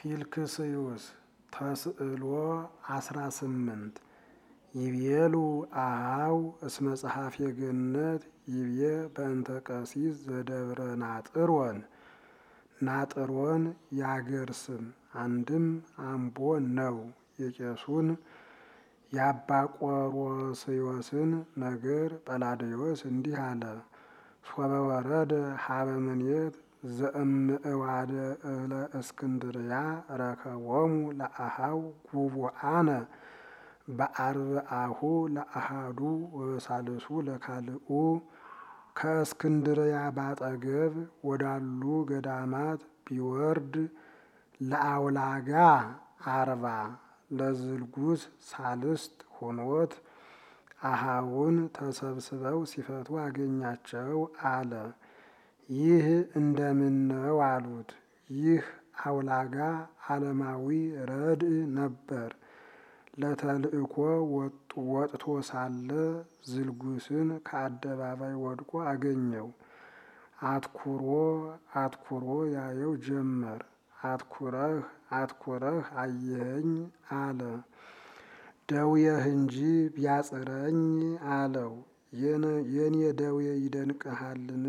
ፊልክስዩስ ተስዕሎ አስራ ስምንት ይቤሉ አሃው እስመ ጸሐፌ ገነት ይቤ በእንተ ቀሲስ ዘደብረ ናጥሮን ናጥሮን ያገር ስም አንድም አምቦ ነው። የቄሱን የአባ ቆሮስዮስን ነገር ጰላዲዮስ እንዲህ አለ። ሶበ ወረደ ሀበ ምኔት ዘእምእዋደ እለ እስክንድርያ ረከቦሙ ለአሃው ጉቡአነ በአርብአሁ ለአሃዱ ወበሳልሱ ለካልኡ ከእስክንድርያ ባጠገብ ወዳሉ ገዳማት ቢወርድ ለአውላጋ አርባ ለዝልጉስ ሳልስት ሆኖት አሃውን ተሰብስበው ሲፈቱ አገኛቸው አለ። ይህ እንደምን ነው አሉት። ይህ አውላጋ ዓለማዊ ረድእ ነበር። ለተልእኮ ወጥቶ ሳለ ዝልጉስን ከአደባባይ ወድቆ አገኘው። አትኩሮ አትኩሮ ያየው ጀመር። አትኩረህ አትኩረህ አየኸኝ አለ። ደውየህ እንጂ ቢያጽረኝ አለው። የኔ ደዌ ይደንቅሃልን?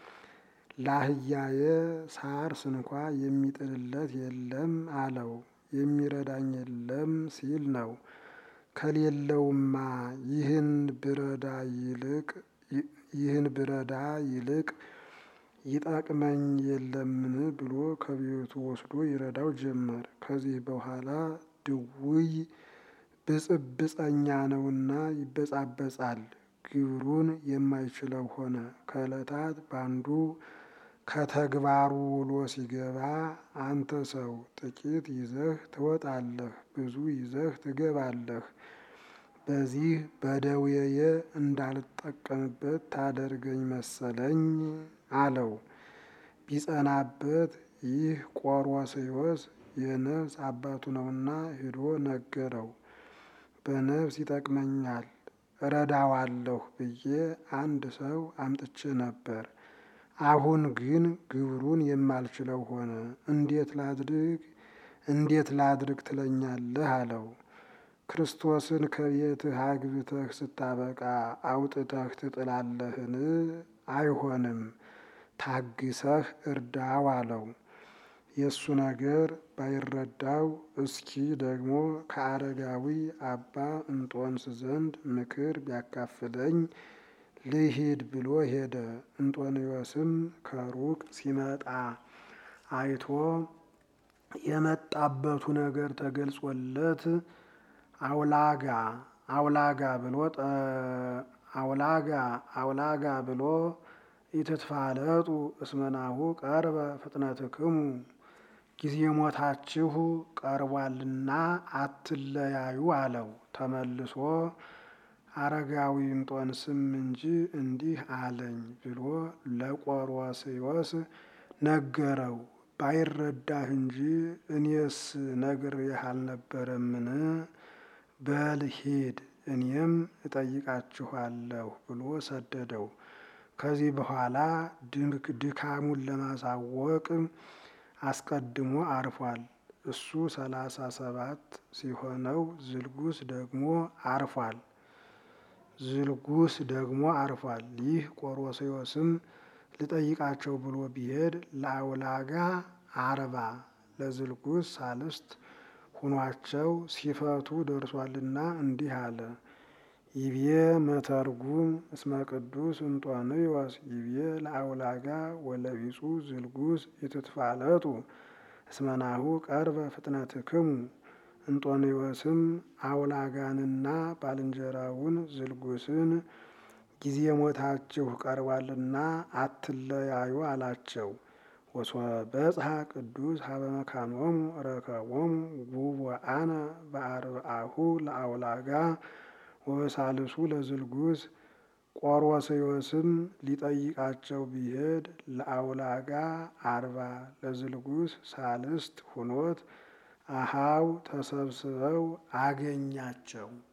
ላህያየ ሳር ስንኳ የሚጥልለት የለም አለው። የሚረዳኝ የለም ሲል ነው። ከሌለውማ ይህን ብረዳ ይልቅ ይህን ብረዳ ይልቅ ይጠቅመኝ የለምን ብሎ ከቤቱ ወስዶ ይረዳው ጀመር። ከዚህ በኋላ ድውይ ብጽብጸኛ ነውና ይበጻበጻል። ግብሩን የማይችለው ሆነ። ከዕለታት ባንዱ ከተግባሩ ውሎ ሲገባ አንተ ሰው ጥቂት ይዘህ ትወጣለህ፣ ብዙ ይዘህ ትገባለህ። በዚህ በደዌየ እንዳልጠቀምበት ታደርገኝ መሰለኝ አለው። ቢጸናበት ይህ ቆሮስዮስ የነፍስ አባቱ ነውና ሂዶ ነገረው። በነፍስ ይጠቅመኛል እረዳዋለሁ ብዬ አንድ ሰው አምጥቼ ነበር። አሁን ግን ግብሩን የማልችለው ሆነ። እንዴት ላድርግ እንዴት ላድርግ ትለኛለህ አለው። ክርስቶስን ከቤትህ አግብተህ ስታበቃ አውጥተህ ትጥላለህን? አይሆንም፣ ታግሰህ እርዳው አለው። የእሱ ነገር ባይረዳው እስኪ ደግሞ ከአረጋዊ አባ እንጦንስ ዘንድ ምክር ቢያካፍለኝ ልሂድ ብሎ ሄደ። እንጦንዮስም ከሩቅ ሲመጣ አይቶ የመጣበቱ ነገር ተገልጾለት አውላጋ አውላጋ ብሎ አውላጋ አውላጋ ብሎ ኢትትፋለጡ እስመናሁ ቀርበ ፍጥነትክሙ ጊዜ ሞታችሁ ቀርቧልና አትለያዩ አለው። ተመልሶ አረጋዊ እንጦንስም እንጂ እንዲህ አለኝ ብሎ ለቆሮስዮስ ነገረው። ባይረዳህ እንጂ እኔስ ነግሬህ አልነበረምን? በል ሂድ እኔም እጠይቃችኋለሁ ብሎ ሰደደው። ከዚህ በኋላ ድካሙን ለማሳወቅ አስቀድሞ አርፏል። እሱ ሰላሳ ሰባት ሲሆነው ዝልጉስ ደግሞ አርፏል። ዝልጉስ ደግሞ አርፏል። ይህ ቆሮስዮስም ልጠይቃቸው ብሎ ቢሄድ ለአውላጋ አርባ ለዝልጉስ ሳልስት ሁኗቸው ሲፈቱ ደርሷልና እንዲህ አለ። ይቤ መተርጉም እስመ ቅዱስ እንጦንዮስ ይቤ ለአውላጋ ወለቢጹ ዝልጉስ ይትትፋለጡ እስመናሁ ቀርበ ፍጥነትክሙ። እንጦንዮስም አውላጋንና ባልንጀራውን ዝልጉስን ጊዜ ሞታችሁ ቀርቧልና አትለያዩ አላቸው። ወሶበጽሐ ቅዱስ ሀበ መካኖሙ ረከቦሙ ጉቡአነ በአርብአሁ ለአውላጋ ወበሳልሱ ለዝልጉስ። ቆሮስዮስም ሊጠይቃቸው ቢሄድ ለአውላጋ አርባ ለዝልጉስ ሳልስት ሁኖት አሃው ተሰብስበው አገኛቸው።